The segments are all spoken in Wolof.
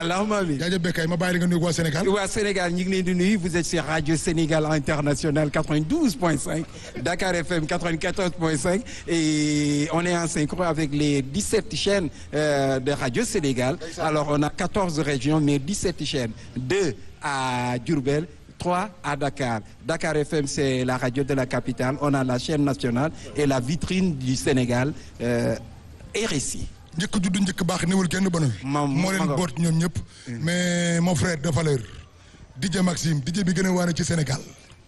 allahumma amiin jaajëf Bekay ma bàyyi la nga nuyu waa Sénégal. waa Sénégal ñu ngi leen di nuyu vous êtes sur Radio Sénégal International 92.5 Dakar FM 94.5 et on est en synchro avec les 17 chaînes euh, de Radio Sénégal alors on a 14 régions mais 17 chaînes 2 à Diourbel 3 à Dakar Dakar FM c'est la radio de la capitale on a la chaîne nationale et la vitrine du Sénégal euh, RSI njëkk juddu njëkk baax newul kenn bonul. Moom- moo leen ma nga- boot ñoom ñëpp. mais mon frère de valeur. DJ Maxime DJ bi gën a waane ci Sénégal.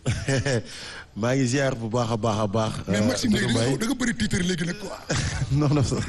maa ngi ziar bu baax a baax a baax. mais Maxime léegi da Doudou nga Mbaye da nga bëri titre léegi nag quoi. non non so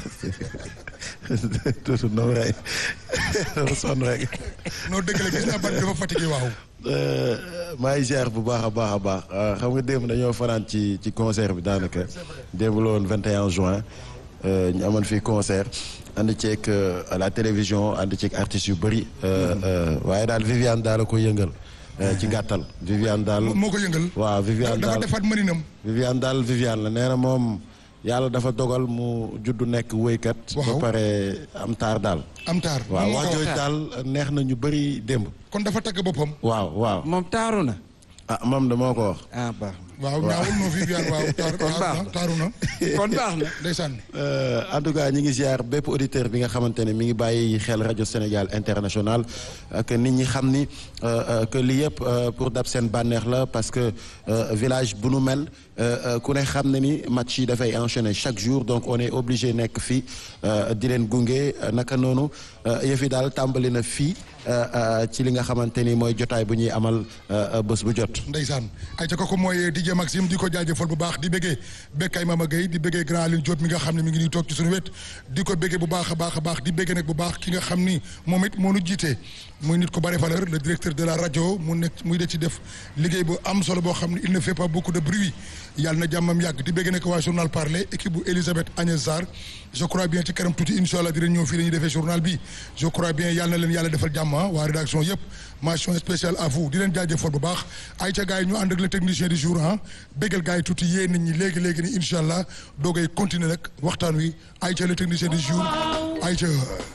Doudou non rek dafa sonn rek. non dëgg la gis naa bari dafa fatigué waaw. Euh, maa ngi ziar bu baax a baax a baax Euh, xam nga démb dañoo fanaan ci ci concert bi daanaka démb la woon 21 juin euh, ñu amoon fii concert ànd ceeg euh, à la télévision ànd ceeg artistes yu bëri. euh, euh, waaye daal Viviane daal a ko yëngal. euh, ci gàttal Viviane daal. moo ko yëngal. waaw Viviane dafa daal defaat mëninam. Viviane daal Viviane la nee na moom yàlla dafa dogal mu juddu nekk wéykat. Waaw. ba pare am taar daal. am taar. waaw moom moo wax ko jooju wax. daal neex na ñu bëri démb. kon dafa tagg boppam. waaw waaw moom taaru na ah moom de moo ko wax. ah baax waaw ñaawul non Viviane waaw taar Kon baax taaru na. na taaru na. kon baax na ndeysaan. Euh, en tout cas ñi ngi ziar bépp auditeur bi nga xamante ne mi ngi bàyyi xel rajo Sénégal international ak nit ñi xam ni euh, euh, que lii yëpp euh, pour dab seen bànneex la parce que euh, village bu nu mel euh, euh, ku ne xam na ni match yi dafay enchaîner chaque jour donc on est obligé nekk fii euh, di leen gunge euh, naka noonu euh, yëf yi daal tàmbali na fii euh, euh, ci li nga xamante ni mooy jotaay bu ñuy amal euh, euh, bés bu jot. ndeysaan ay ca kooku mooy DJ Maxime di ko jaajëfal bu baax di bëggee Bekkay Mama Gueye di bëggee grand Aline Diop mi nga xam ne mi ngi nii toog ci suñu wet di ko bëggee bu baax a baax a baax di bëggee nag bu baax ki nga xam ni moom it moo nu jiite muy nit ko bari valeur le directeur de la rajo mu nekk muy de ci def liggéey bu am solo boo xam ne il ne fait pas beaucoup de bruit yàlla na jàmmam yàgg di bëggee nag waa journal parler équipe bu Elisabeth Agnès Sarr je crois bien ci kanam tuuti incha allah dinañ ñëw fii la ñuy defee journal bi je crois bien yàlla na leen yàlla defal jàmm ah waa rédaction yëpp mention spéciale à vous di leen jaajëfal bu baax ay ca gars yi ñu ànd ak le technicien du jour ah béggal gars yi tuuti yee nit ñi léegi léegi ni incha allah doogay continuer nag waxtaan wi ay ca le technicien du jour ay ca